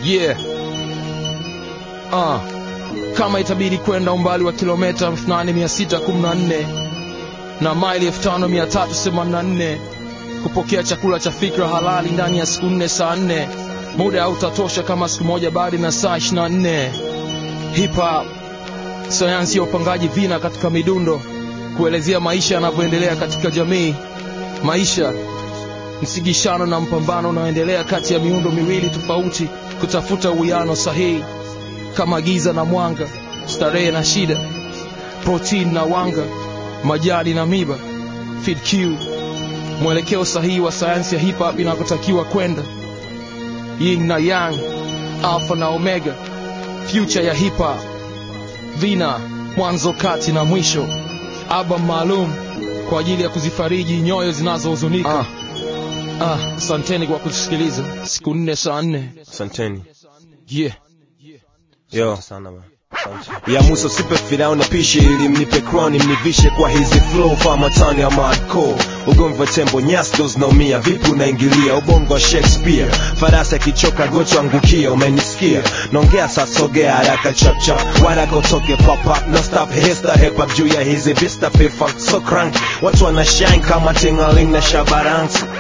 yeah ah kama itabidi kwenda umbali wa kilomita 8614 na maili 5384 kupokea chakula cha fikra halali ndani ya siku nne saa nne muda hautatosha kama siku moja bali na saa 24 hip hop sayansi ya upangaji vina katika midundo kuelezea maisha yanavyoendelea katika jamii maisha msigishano na mpambano unaoendelea kati ya miundo miwili tofauti kutafuta uwiano sahihi kama giza na mwanga starehe na shida protein na wanga majani na miba feed Q mwelekeo sahihi wa sayansi ya hip hop inakotakiwa kwenda yin na yang alpha na omega future ya hip hop vina mwanzo kati na mwisho album maalum kwa ajili ya kuzifariji nyoyo zinazohuzunika ah. Ah, asanteni kwa kusikiliza siku nne saa nne asanteni yeah. yo sana man. Asante. ya muso sipe firao na pishi ili mnipe kroni mnivishe kwa hizi flow famatani ama hardcore ugomvi wa tembo nyasdo zinaumia vipi unaingilia ubongo wa shakespeare farasi akichoka gocho angukia umenisikia naongea sasogea haraka chapchap waraka utoke papap no stop hesta hepap juu ya hizi vista pifak so crank watu wana shine kama tingaling na shabaransi